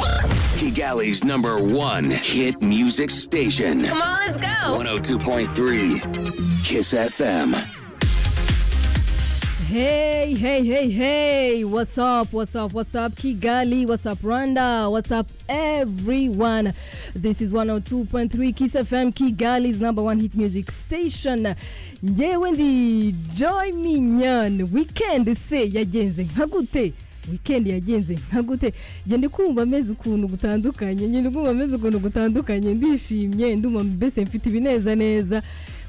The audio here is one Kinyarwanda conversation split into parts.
Frankie Galley's number one hit music station. Come on, let's go. 102.3 Kiss FM. Hey, hey, hey, hey. What's up? What's up? What's up, Kigali? What's up, Rwanda? What's up, everyone? This is 102.3 Kiss FM, Kigali's number one hit music station. Nyewe ndi Joy Minyan. Weekend se yagenze nka gute? weekend yagenze nka gute njye ndi kumva ameze ukuntu gutandukanye njye ndi kumva ameze ukuntu gutandukanye ndishimye ndumva mbese mfite ibinezaneza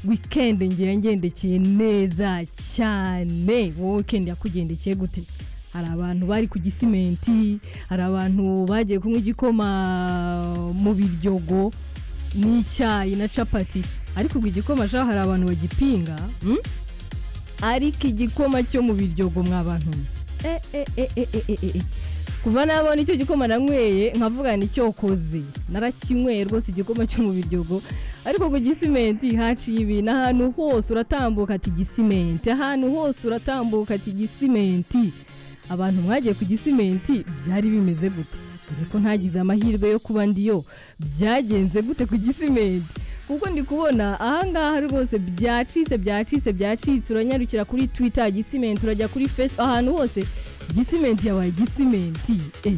weekend ngiye yangendekeye neza cyane wowe weekend yakugendekeye gute hari abantu bari ku gisimenti hari abantu bagiye kunywa igikoma mu biryogo n'icyayi na capati ariko ubwo igikoma shaho hari abantu bagipinga mm? ariko igikoma cyo mu biryogo mw'abantu eh, eh, eh, eh, eh, eh, eh. kuva nabona icyo gikoma nanyweye nkavuga nicyo koze narakinyweye rwose igikoma cyo mu biryogo ariko ku gisimenti haciye ibintu ahantu hose uratambuka ati gisimenti ahantu hose uratambuka ati gisimenti abantu mwagiye ku gisimenti byari bimeze gute dore ko ntagize amahirwe yo kuba ndiyo byagenze gute ku gisimenti kuko ndi kubona ahangaha rwose byacitse byacitse byacitse uranyarukira kuri twita gisimenti urajya kuri fesi ahantu hose gisimenti yabaye gisimenti eh.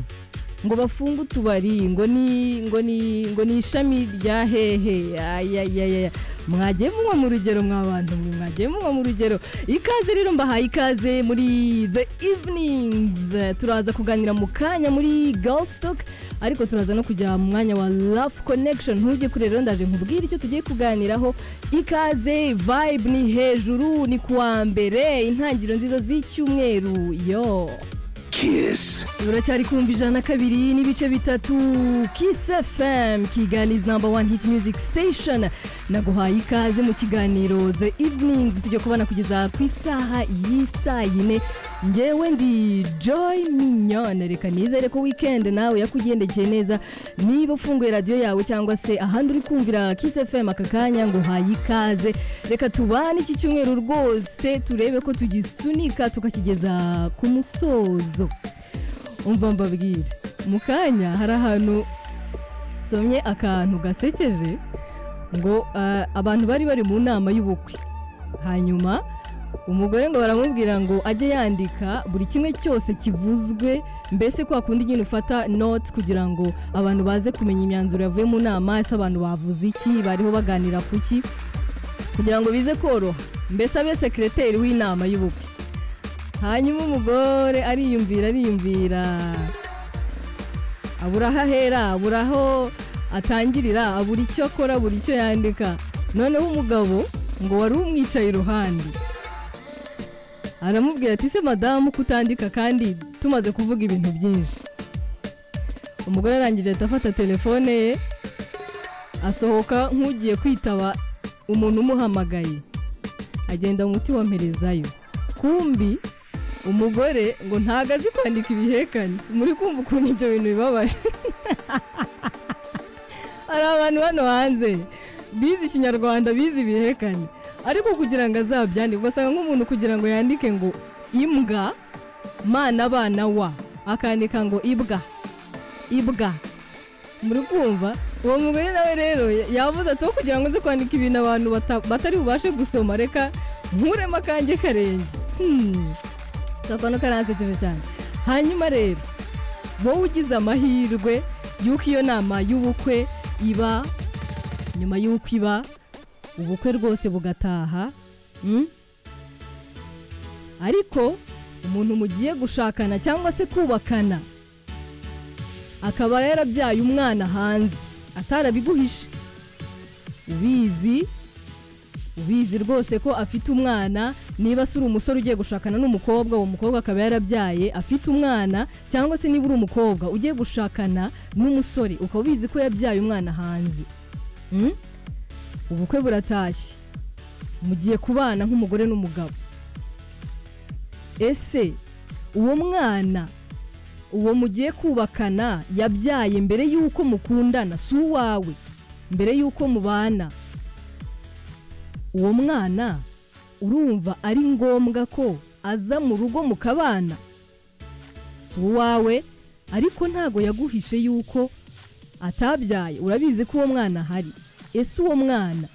ngo bafunge utubari ngo ni ngo ni ngo ni ishami rya hehe ayayaya mwagiye munywa mu rugero mwabantu mwe mwagiye munywa mu rugero ikaze rero mbahaye ikaze muri the evenings turaza kuganira mu kanya muri girlstock ariko turaza no kujya mu mwanya wa love connection ntujye kure rero ndaje nkubwire icyo tugiye kuganiraho ikaze vibe ni hejuru ni kuwa mbere intangiriro nziza z'icyumweru yo Kiss. uracyari kumva ijana kabiri n'ibice bitatu kiss fm kigali's number one hit music station naguhaye ikaze mu kiganiro the evenings tujya kubana kugeza ku isaha y'isaa yine ngewe ndi joy minyone reka nizere ko weekend nawe yakugendekeye neza niba ufunguye radiyo yawe cyangwa se ahandi uri kumvira kiss fm aka kanya nguhaye ikaze reka tubane iki cyumweru rwose turebe ko tugisunika tukakigeza ku musozo umva mbabwire mu kanya hari ahantu somye akantu gasekeje ngo ah, abantu bari bari mu nama y'ubukwe hanyuma umugore ngo baramubwira ngo ajye yandika buri kimwe cyose kivuzwe mbese kwa kundi nyine ufata note kugira ngo abantu baze kumenya imyanzuro yavuye mu nama ese abantu bavuze iki bariho baganira ku ki kugira ngo bize koroha mbese abe sekireteri w'inama y'ubukwe hanyuma umugore ariyumvira ariyumvira abura aho ahera abura aho atangirira abura icyo akora abura icyo yandika noneho umugabo ngo wari umwicaye iruhande aramubwira ati se madamu kutandika kandi tumaze kuvuga ibintu byinshi umugore arangije ahita afata telefone ye asohoka nk'ugiye kwitaba umuntu umuhamagaye agenda umuti wa mperezayo kumbi umugore ngo ntago azi kwandika ibihekane muri kumva ukuntu ibyo bintu bibabaje hari abantu hano hanze bize ikinyarwanda bize ibihekane ariko kugira ngo azabyandike ugasanga nk'umuntu kugira ngo yandike ngo imbwa mana abana wa akandika ngo ibwa ibwa muri kumva uwo mugore nawe rero yavuze ati "Wo kugira ngo nze kwandika ibintu abantu bata- batari bubashe gusoma reka nkuremo akange karenge Hmm. kakona karansekeje cyane hanyuma rero wowe ugize amahirwe y'uko iyo nama y'ubukwe iba nyuma y'uko iba ubukwe rwose bugataha mm? ariko umuntu mugiye gushakana cyangwa se kubakana akaba yarabyaye umwana hanze atarabiguhishe ubizi ubizi rwose ko afite umwana niba se uri umusore ugiye gushakana n'umukobwa uwo mukobwa akaba yarabyaye afite umwana cyangwa se niba uri umukobwa ugiye gushakana n'umusore ukaba ubizi ko yabyaye umwana hanze Mm? ubukwe buratashye mugiye kubana nk'umugore n'umugabo ese uwo mwana uwo mugiye kubakana yabyaye mbere y'uko mukundana si uwawe mbere y'uko mubana uwo mwana urumva ari ngombwa ko aza mu rugo mukabana si uwawe ariko ntago yaguhishe yuko atabyaye urabizi ko uwo mwana ahari ese uwo mwana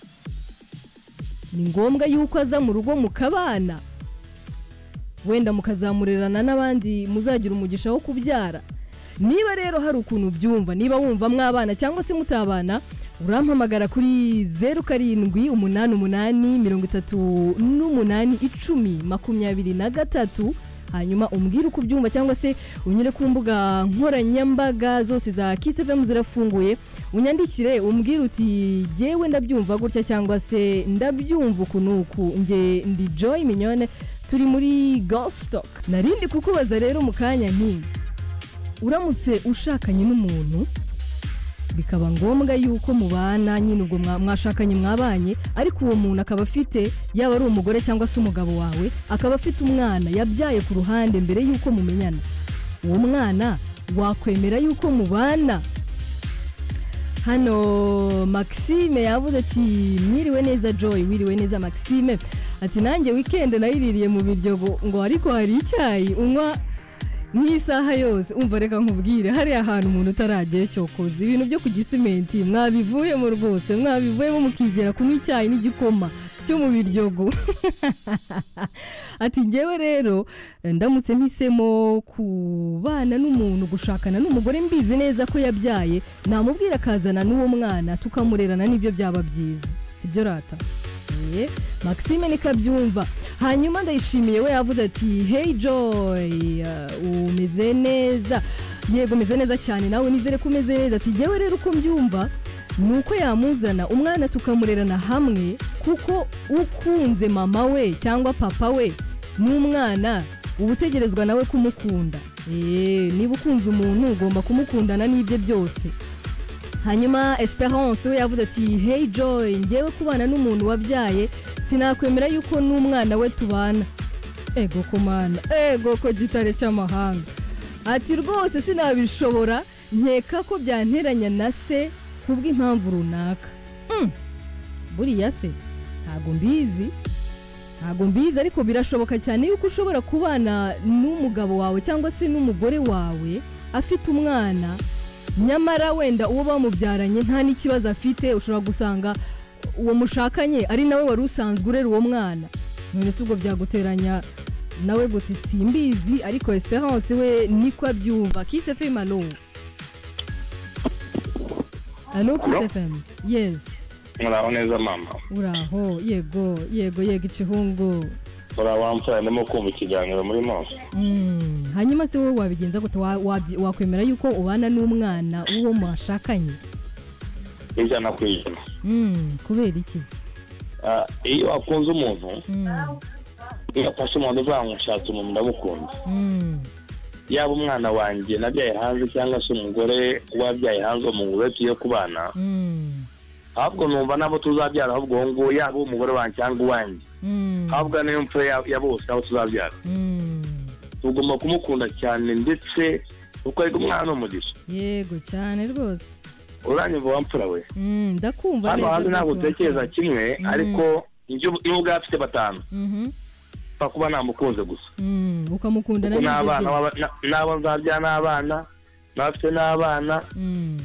ni ngombwa yuko aza mu rugo mukabana wenda mukazamurerana n'abandi muzagira umugisha wo kubyara niba rero hari ukuntu byumva niba wumva mwabana cyangwa se mutabana urampamagara kuri zeru karindwi umunani umunani mirongo itatu n'umunani icumi makumyabiri na gatatu hanyuma umbwire uko ubyumva cyangwa se unyure ku mbuga nkoranyambaga zose za kisefemu zirafunguye unyandikire umbwire uti ngewe ndabyumva gutya cyangwa se ndabyumva uku n'uku nge ndi joy minyone turi muri gostock narindi kukubaza rero mu kanya nti uramutse ushakanye n'umuntu bikaba ngombwa yuko mubana nyine ubwo mwa- mwashakanye mwabanye ariko uwo muntu akaba afite yaba ari umugore cyangwa se umugabo wawe akaba afite umwana yabyaye ku ruhande mbere yuko mumenyana uwo mwana wakwemera yuko mubana hano maxime yavuze ati mwiriwe neza joy wiriwe neza maxime ati nanjye wikendi nayiririye mu biryogo ngo ariko hari icyayi unywa nk'isaha yose umva reka nkubwire hariya hantu umuntu utaragiye cyokoza ibintu byo ku gisimenti mwabivuyemo rwose mwabivuyemo mukigera kunywa icyayi n'igikoma cyo mu biryogo ati ngewe rero ndamutse mpisemo kubana n'umuntu gushakana n'umugore mbizi neza ko yabyaye namubwira akazana n'uwo mwana tukamurerana nibyo byaba byiza sibyo rata Ye, maxime nikabyumva hanyuma ndayishimiye we yavuze ati hey joy uh, umeze neza yego umeze neza cyane nawe nizere ko umeze neza ati ngewe rero uko mbyumva ni uko yamuzana umwana tukamurerana hamwe kuko ukunze mama we cyangwa papa we n'umwana uba utegerezwa nawe kumukunda Eee, niba ukunze umuntu ugomba kumukundana n'ibye byose hanyuma esperance we yavuze ati hey joy ngewe kubana n'umuntu wabyaye sinakwemera yuko n'umwana we tubana ego ko mana ego ko gitare cy'amahanga ati rwose sinabishobora nkeka ko byanteranya na se kubw'impamvu runaka Mm, buriya se ntago mbizi ntago mbizi ariko birashoboka cyane yuko ushobora kubana n'umugabo wawe cyangwa se n'umugore wawe afite umwana nyamara wenda uwo bamubyaranye nta n'ikibazo afite ushobora gusanga uwo mushakanye ari nawe wari usanzwe urera uwo mwana none si ubwo byaguteranya nawe gute simbizi ariko esperance we niko abyumva kise fe malo alo Hello? kise femu yesi muraho neza mama uraho yego yego yego ikihungu muraho mfura ndimo kumva ikiganiro murimo Mm, hanyuma se wowe wabigenza gute Wa- wabyi- wakwemera yuko ubana n'umwana w'uwo mwashakanye ijana ku ijana Mm, kubera iki se Ah, iyo wakunze umuntu Mm, iyo afashe umuntu uvuga ngo nshatse umuntu ndamukunda mm, yaba umwana wanjye nabyaye hanze cyangwa se umugore wabyaye hanze uwo mugore tugiye kubana mm, ahubwo numva n'abo tuzabyara ahubwo uwo nguwo yaba umugore wanjye cyangwa uwanjye mm, ahubwo niyo mfura ya- ya bose abo tuzabyara mm. tugomba kumukunda cyane ndetse kuko ari umwana ni umugisha yego cyane rwose uranyumva wa mfura we Mm, ndakumva hano neza hanze ntabwo rwose utekereza wamfura. kimwe Mhm. ariko ibyo iyo ubwawe afite batanu Mhm, nta kuba namukunze gusa mm, ukamukunda kuko n'ibyo n'abana byose. baba- na- n'abo nzabya n'abana n'abafite n'abana Mm,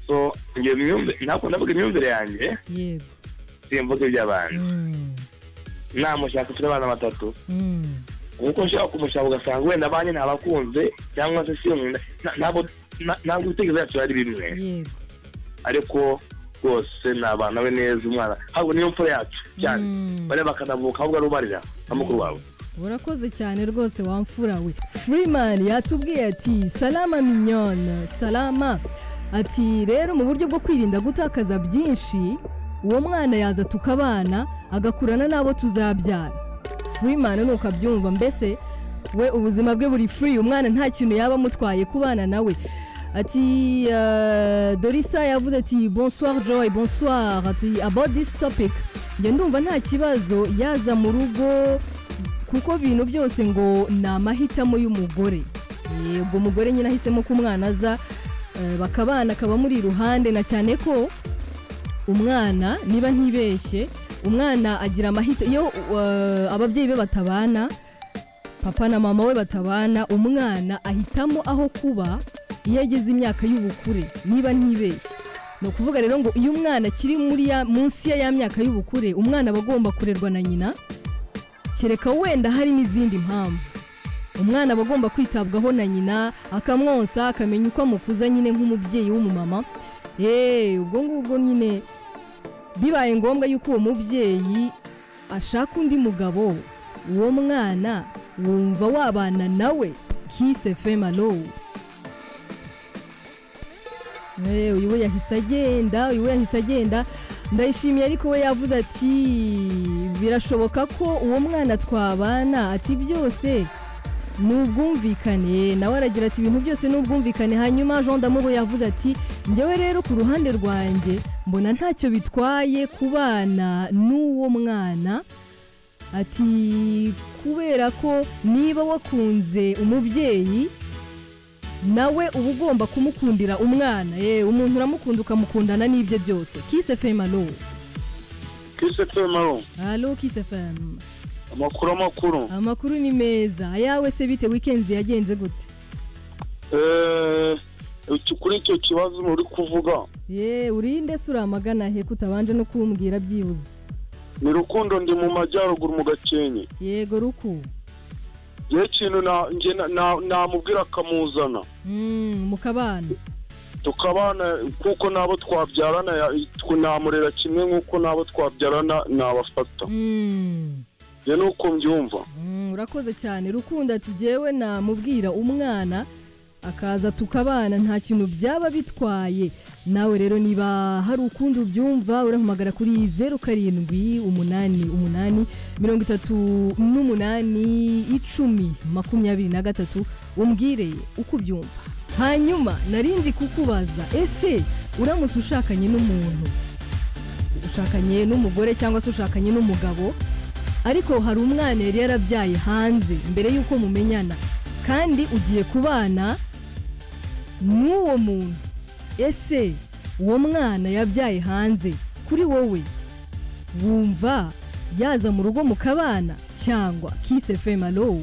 so njye imyumvire ntabwo ndavuga imyumvire yanjye yego simvuga iby'abana Mm, namushaka ufite abana batatu mm, kuko ushaka kumushaka ugasanga wenda abanye ntabakunze cyangwa se si umwe na- ntabwo na- ntabwo ibitekerezo byacu ari bimwe yego ariko rwose ni abana we neza umwana ahubwo niyo mfura yacu cyane Mm. bariya bakanavuka ahubwo ari ubarira na mukuru wawe urakoze cyane rwose wamfura we freeman yatubwiye ati salama minyona salama ati rero mu buryo bwo kwirinda gutakaza byinshi uwo mwana yaza tukabana agakurana n'abo tuzabyara freeman nuko abyumva mbese we ubuzima bwe buri free umwana nta kintu yaba amutwaye kubana nawe ati eh, dorisa yavuze ati bonsoir joy bonsoir ati about this topic njye ndumva nta kibazo yaza mu rugo kuko ibintu byose ngo ni amahitamo y'umugore yego umugore nyine ahisemo ko umwana aza eh, bakabana akaba amuri iruhande na cyane ko umwana niba ntibeshye umwana agira amahita iyo eh, ababyeyi be batabana papa na mama we batabana umwana ahitamo aho kuba iyo ageze imyaka y'ubukure niba ntibeshye ni ukuvuga rero ngo iyo umwana akiri muri ya munsi ya ya myaka y'ubukure umwana aba agomba kurerwa na nyina kereka wenda harimo izindi mpamvu umwana aba agomba kwitabwaho na nyina akamwonsa akamenya uko amukuza nyine nk'umubyeyi w'umumama yeee ubwo ngubwo nyine bibaye ngombwa yuko uwo mubyeyi ashaka undi mugabo uwo mwana wumva wabana nawe kise femalo uyu we yahise agenda uyu we yahise agenda ndayishimiye ariko we yavuze ati birashoboka ko uwo mwana twabana ati byose ni ubwumvikane nawe aragira ati ibintu byose ni ubwumvikane hanyuma jean damuru yavuze ati njyewe rero ku ruhande rwanjye mbona ntacyo bitwaye kubana n'uwo mwana ati kubera ko niba wakunze umubyeyi nawe uba ugomba kumukundira umwana yewe umuntu uramukunda ukamukundana n'ibye byose kise femu alo kise femaro alo kise femu amakuru amakuru amakuru ni meza ayawe se bite wikendi yagenze gute Eh, kuri icyo kibazo uri kuvuga ye urinde se uramagana he kutabanje no kumbwira byibuze ni rukundo ndi mu majyaruguru mu gakenke yego ruku yewe ikintu na- nge na- na- namubwira akamuzana Mm, mu kabana tukabana kuko n'abo twabyarana ya- twe- namurera kimwe nk'uko n'abo twabyarana nabafata Mm, njye ni uko mbyumva mm, urakoze cyane rukundo ati jyewe namubwira umwana akaza tukabana nta kintu byaba bitwaye nawe rero niba hari ukundi ubyumva urahamagara kuri zeru karindwi umunani umunani mirongo itatu n'umunani icumi makumyabiri na gatatu umbwire uko ubyumva hanyuma narindi kukubaza ese uramutse ushakanye n'umuntu ushakanye n'umugore cyangwa se ushakanye n'umugabo ariko hari umwana yari yarabyaye hanze mbere y'uko mumenyana kandi ugiye kubana n'uwo muntu ese uwo mwana yabyaye hanze kuri wowe wumva yaza mu rugo mukabana cyangwa kise femalo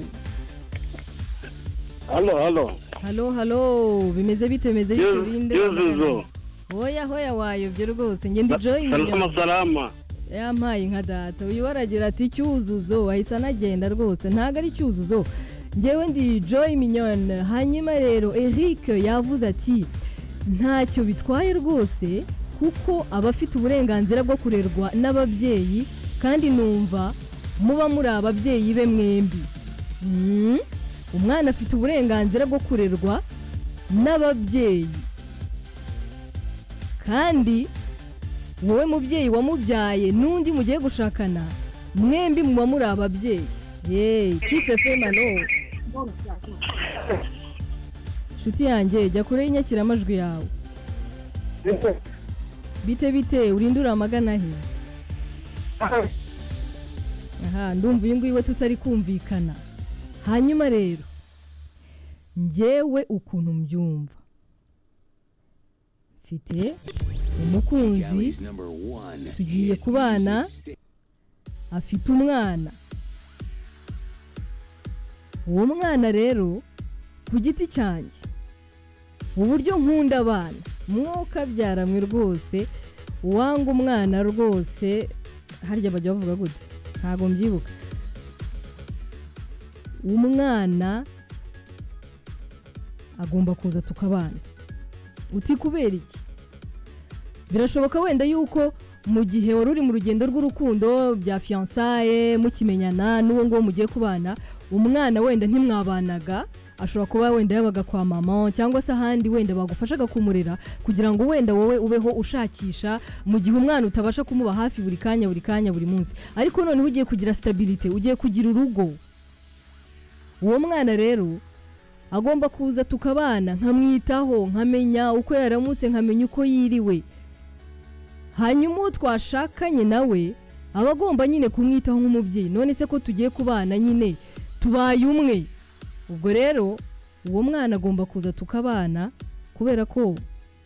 halo halo halo halo bimeze bite bimeze bite urinde yuzuzo hoya hoya wayobye rwose ngende joyi salama salama yampaye nka data uyu aragira ati cyuzuzo ahise anagenda rwose ntabwo ari cyuzuzo ngewe ndi joy minyone hanyuma rero eric yavuze ati ntacyo bitwaye rwose kuko aba afite uburenganzira bwo kurerwa n'ababyeyi kandi numva muba muri ababyeyi be mwembi Mm, umwana afite uburenganzira bwo kurerwa n'ababyeyi kandi wowe mubyeyi wamubyaye n'undi mugiye gushakana mwembi muba muri ababyeyi yeee kise femano nshuti yanjye jya kure y'inyakiramajwi yawe bite bite urinde uramagana he aha ndumva uyu nguyu we tutari kumvikana hanyuma rero njyewe ukuntu mbyumva mfite umukunzi Gallery's number one. Tugiye hit kubana. music sta- afite umwana uwo mwana rero ku giti cyanjye uburyo nkunda abana mwuka byaramwe rwose uwanga umwana rwose harya bajya bavuga gute ntabwo mbyibuka umwana agomba kuza tukabana uti kubera iki birashoboka wenda yuko mu gihe wari uri mu rugendo rw'urukundo bya fiyansaye mukimenyana n'uwo nguwo mugiye kubana umwana wenda ntimwabanaga ashobora kuba wenda yabaga kwa mama cyangwa se ahandi wenda bagufashaga kumurera kugira ngo wenda wowe ubeho ushakisha mu gihe umwana utabasha kumuba hafi buri kanya buri kanya buri munsi ariko noneho ugiye kugira sitabirite ugiye kugira urugo uwo mwana rero agomba kuza tukabana nkamwitaho nkamenya uko yaramutse nkamenya uko yiriwe hanyuma uwo twashakanye nawe aba agomba nyine kumwitaho nk'umubyeyi none se ko tugiye kubana nyine tubaye umwe ubwo rero uwo mwana agomba kuza tukabana kubera ko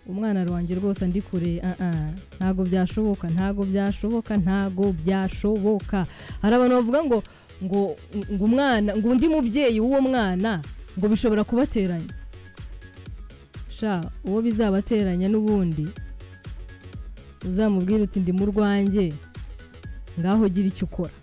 umwana wanjye rwose andi kure ah, ah, ntago byashoboka ntago byashoboka ntago byashoboka hari abantu bavuga ngo ngo ngo umwana ngo undi mubyeyi w'uwo mwana ngo bishobora kubateranya sha uwo bizabateranya n'ubundi uzamubwire uti ndi mu rwanjye ngaho ugira icyo ukora